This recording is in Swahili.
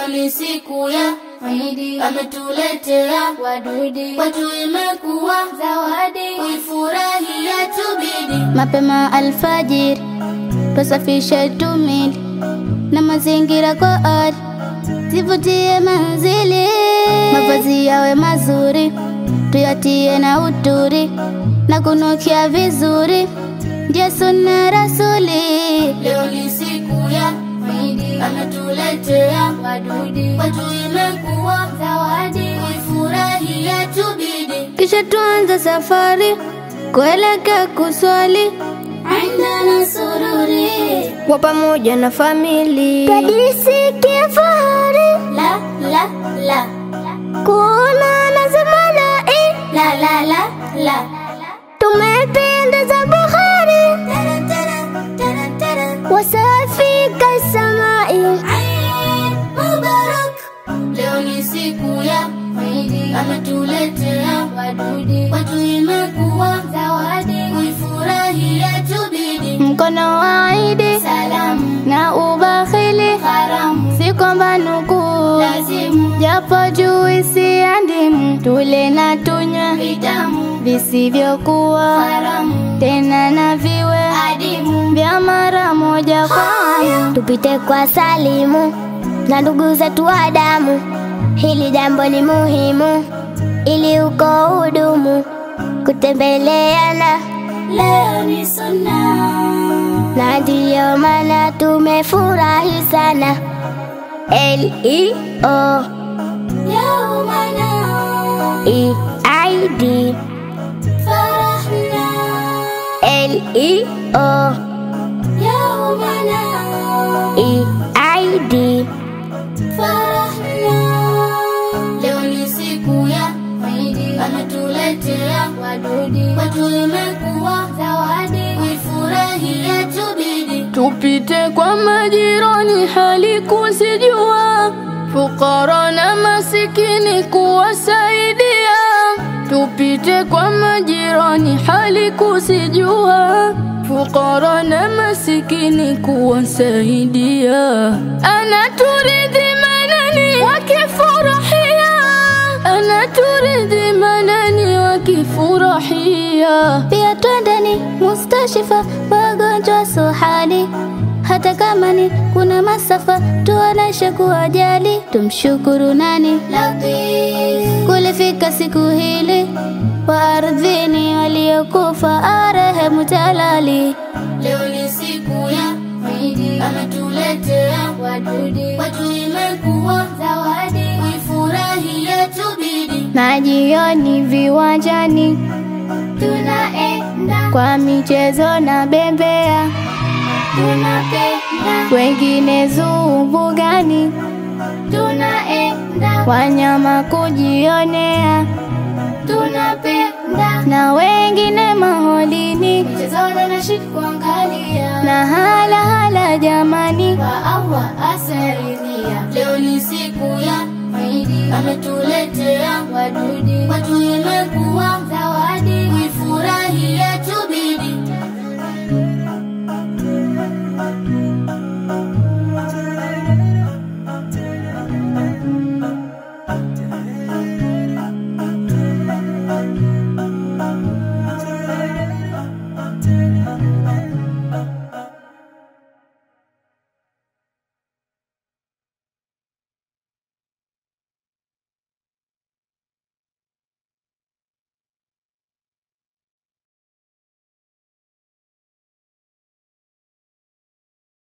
Leo ni siku ya Idi, ametuletea wadudi watu, imekuwa zawadi kuifurahia tubidi. mapema alfajiri tusafishe tumili na mazingira kwa ari zivutie manzili mavazi yawe mazuri tuyatie na uturi na kunukia vizuri ndio sunna rasuli Leo ni siku ya Idi, ametuletea wadudi watu, imekuwa zawadi kuifurahia tubidi. kisha tuanze safari kuelekea kuswali Indana sururi kwa pamoja na famili tajisikia fahari la la la kuona na zamanai la la la la tumependeza Bukhari tara tara tara tara wasafi kasamai Eid Mubarak. Leo ni siku ya Idi, ametuletea wadudi watu, imekuwa zawadi kuifurahia tubidi. mkono wa Idi Salamu na ubakhili haramu si kwamba nukuu lazimu japo juisi ya ndimu tule na tunywe vitamu visivyokuwa haramu tena na viwe adimu vya mara moja kwa tupite kwa salimu na ndugu zetu wa damu. Hili jambo ni muhimu ili uko hudumu kutembeleana, leo ni sunna na ndiyo maana tumefurahi sana. L E O yaumana E I D farahna L E O yaumana E I D farahna. Leo ni siku ya Idi, ametuletea wadudi watu, imekuwa zawadi kuifurahia tubidi. Tupite kwa majirani hali kuzijua, fukara na masikini kuwasaidia. Tupite kwa majirani hali kuzijua, fukara na masikini kuwasaidia. Anaturidhi manani wakifurahia, anaturidhi manani wakifurahia. Pia twendeni mustashifa wagonjwa suhali, hata kama ni kuna masafa, tuoneshe kuwajali, tumshukuru nani Latif kulifika siku hili wa ardhini waliokufa arehemu Jalali. Leo ni siku ya Idi, ametuletea Wadudi watu, imekuwa zawadi kuifurahia tubidi. na jioni viwanjani Tunaenda kwa michezo na bembea, tunapenda, wengine zuu mbugani, tunaenda, wanyama kujionea, tunapenda na wengine maholini michezoni na shik kuangalia na hala hala jamani, wa Allah asaridhia. Leo ni siku ya Idi, ametuletea